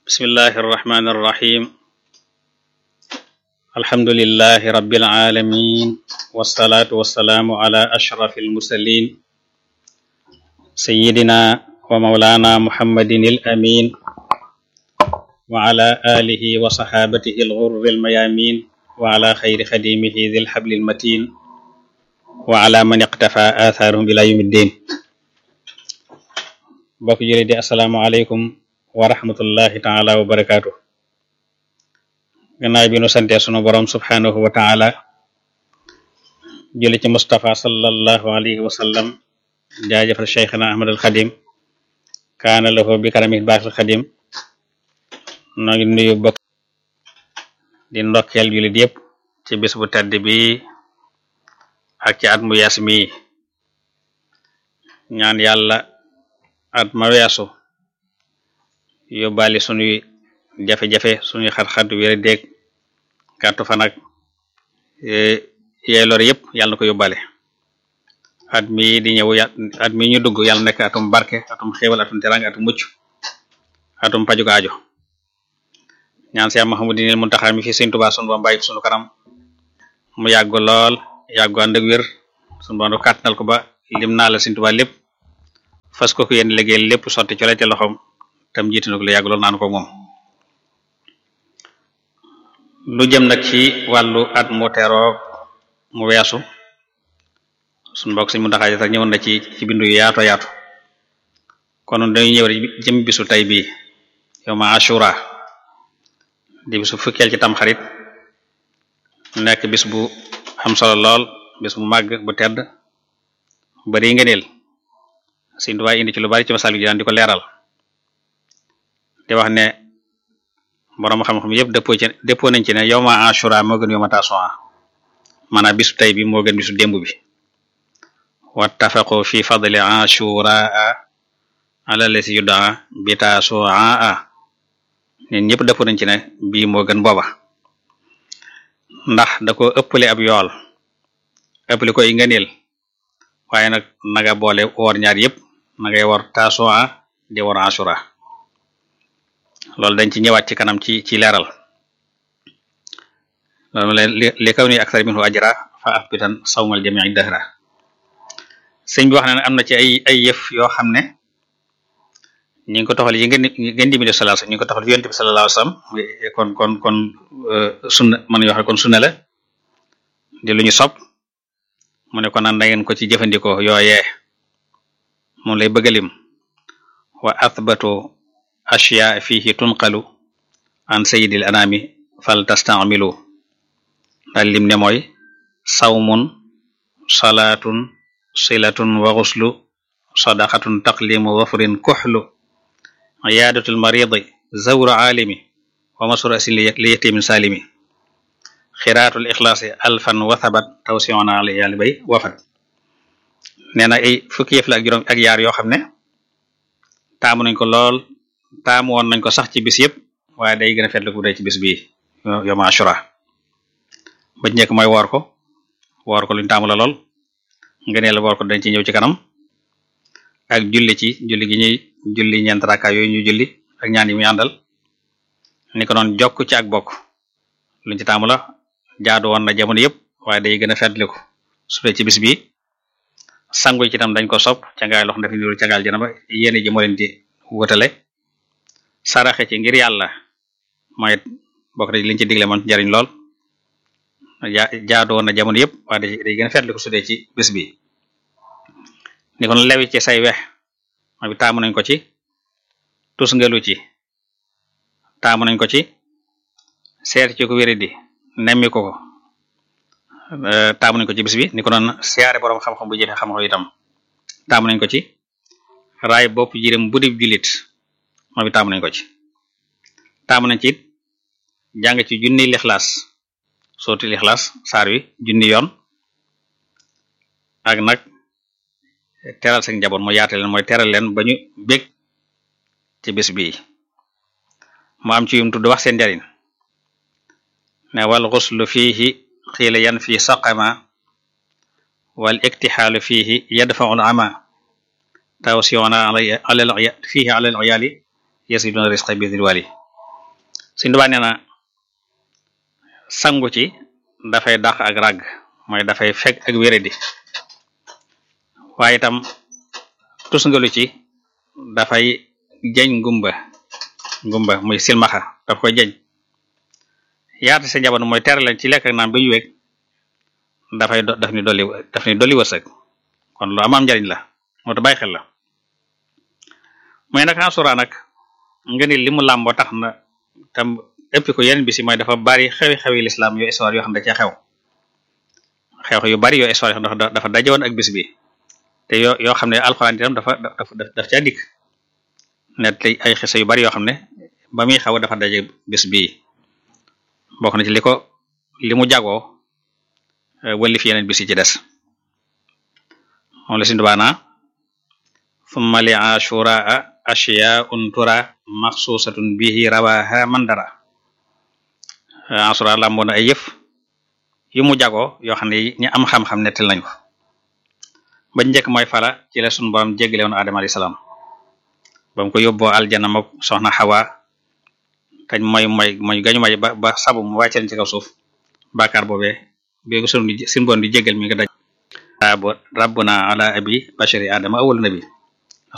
bismillahi irrahmani irrahim alhamdulilahi rabbil alamin wasalaatu wasalaamu ala ashrafi almursalin sayidina wa maulana muhammadin al amin wa ala alihi wa saxaabatihi alxurri almayamin wa ala xayri xadimihi dil xabli almatin wa ala man iqtafa athaarahum ila yawmi ddin bokk jële di asalaamu aleykum wa rahmatullahi taala wa barakaatu gannaaw bi nu santee sunu borom subhanahu wa taala jële ci Mustafa sallallahu alayhi wa sallam jaajëfal cheikhna ahmad al xadim kaana lahu bi karami baaxil xadim noo ngi nuyu bokk di ndokkeel jullit yépp ci bis bu tedd bi ak ci at mu yees mi ñaan yàlla at ma weesu yóbbaale sunuy jafe-jafe sunuy xat-xat wéra déeg gàttu fan ak yeey lor yépp yàlla na ko yóbbaale at mi di ñëw at mi ñu dugg yàlla nekk atum barke atum xéewal atum teranga atum mucc atum pajuk aajo ñaan si Muhammadinil Muntaxa mi fi Sëriñ Tuubaa sunu ba bàyyi sunu kanam mu yàgg lool yàggu ànd ak wér sunu ba kàttanal ko ba lim naa la Sëriñ Tuubaa lépp fas ko ko yéen liggéey lépp sotti cole te loxoom tam jiitu na ko lu yàgg lool naan ko moom lu jëm nag ci wàllu at mu teroo mu weesu suñu mbokk si mu ndaxaaj sax ñëwoon na ci ci bindu yu yaato yaatu kon dañuy ñëw jëm bisu tey bii yow ma ashura di bisu fukkeel ci tamxarit nekk bis bu am solo lool bis bu màgg bu tedd bari ngëneel Sëriñ Tuubaa indi ci lu bari ci masal gi daan di ko leeral di wax ne borom xam-xam yëpp dëppoo ci dëppoo nañ ci ne yow ma ashura moo gën yow ma tasu'a maanaam bisu tey bi moo gën bisu démb bi wattafaqu fi fadli ashura ala lasi yuddaa bi tasu'a nit ñëpp dëppoo nañ ci ne bii moo gën booba ndax da ko ëppale ab yool ëppale koy ngëneel waaye nag naga boole woor ñaar yëpp nagay war tasu'a di war ashura loolu dañ ci ñëwaat ci kanam ci ci leeral loolu leen li kaw ni aksar minhu ajra fa afbitan sawmal jami'i dahra sëñ bi wax na ne am na ci ay ay yëf yoo xam ne ñi ngi ko toxal yi ngeen ngeen di mi def sallallahu ñi ngi ko toxal yonent bi sallallahu alayhi wasallam kon kon kon sunna man yoo xam ne kon sunna la di lu ñu sopp mu ne kon naan da ngeen ko ci jëfandikoo yooyee moom lay bëggalim wa athbatu ashya fihi tunqalu an sayyidil anami fal tastamilu daal lim ne mooy sawmun salaatun silatun wa ghuslu sadaqatun taqlimu wafrin kuhlu iyadatul maridi zawru alimi wa masurasin li yatimin salimi xiraatul ixlaasi alfan wa thabat tawsiona ala yàlla bay wafat nee na ay fukki yëf la ak juróom ak yaar yoo xam ne taamu nañ ko lool taamu woon nañ ko sax ci bis yëpp waaye day gën a fetlu bu dee ci bis bii yom ashura ba njëkk mooy woor ko woor ko luñ taamu la lool ngëneel la woor ko dañ ci ñëw ci kanam ak julli ci julli gi ñuy julli ñeent rakka yooyu ñu julli ak ñaan yi muy àndal ni ko noon jokk ci ak bokk luñ ci taamu la jaadu woon na jamono yëpp waaye day gën a fetliku su dee ci bis bi sangu ci tam dañ ko sopp cangaay lox dafa niru cangaal jana ba yéene ji moo leen di wutale saraxe ci ngir yàlla mooy bokk na liñ ci digle man njariñ lool jaadu woon na jamono yëpp waaye day gën a fetliku su dee ci bis bi ni kon lewi ci say wex mooy bi taamu nañ ko ci tus ngelu ci taamu nañ ko ci seet ci ko wéri di nemmi ko ko taamu nañ ko ci bis bi ni ko noon siyaare boroom xam-xam bu jëfe xam-xam itam taamu nañ ko ci raay bopp jirim bu dib jullit moo bi taamu nañ ko ci taamu nañ ci it jàng ci junni lixlaas sooti lixlaas saar wi junni yoon ak nag teral seen njaboot mooy yaate leen mooy teral leen ba ñu bég ci bis bii mu am ci yum tudd wax seen njariñ ne wal xuslu fiihi xiila yan fi saqama wal iktixaalu fiihi yadfaul ama tawsiona ala fiihi ala al iyaali yasiduna risqa bi dilwali Sëriñ Tuubaa nee na sangu ci dafay dàq ak ràgg mooy dafay fekk ak wéradi waaye itam tusngalu ci dafay jeñ ngumba ngumba muy silmaxa daf koy jeñ yaata sa njaboot mooy tere leen ci lekk ak naan ba ñu weeg dafay daf ni dolli daf ni dolli wërsëg kon lu amaam njariñ la moo tax bàyyi xel la mooy nag asura nag nga ni li mu làmboo tax na tam ëpp ko yeneen bisi mooy dafa bari xewi-xewi lislaam yoo histoire yoo xam ne da cee xew xew yu bari yoo histoire yoo xam ne dafa dajewoon ak bis bi te yoo yoo xam ne alxuraan itam dafa dafa daf caa dikk net ay xisa yu bari yoo xam ne ba muy xew dafa daje bis bii bokk na ci li ko li mu jagoo wëlli fi yeneen bis yi ci des moom la si ndubaana summa li ashuraa ashiyaun tura maxsusatun bihi rawaha mandara asura làmboona ay yëf yu mu jagoo yoo xam ne ñi am xam-xam nettal nañu ba njëkk mooy fala ci la sunu borom jéggale woon Adama alayhi salaam ba mu ko yóbboo aljana mook soxna Xawa tañ mooy mooy mooy gañu may ba ba sabu mu wàcce leen ci kaw suuf bàkkaar boobee bi sunu sin borom di jéggal mi nga daj rabbuna ala abi bashari adama awwal nabi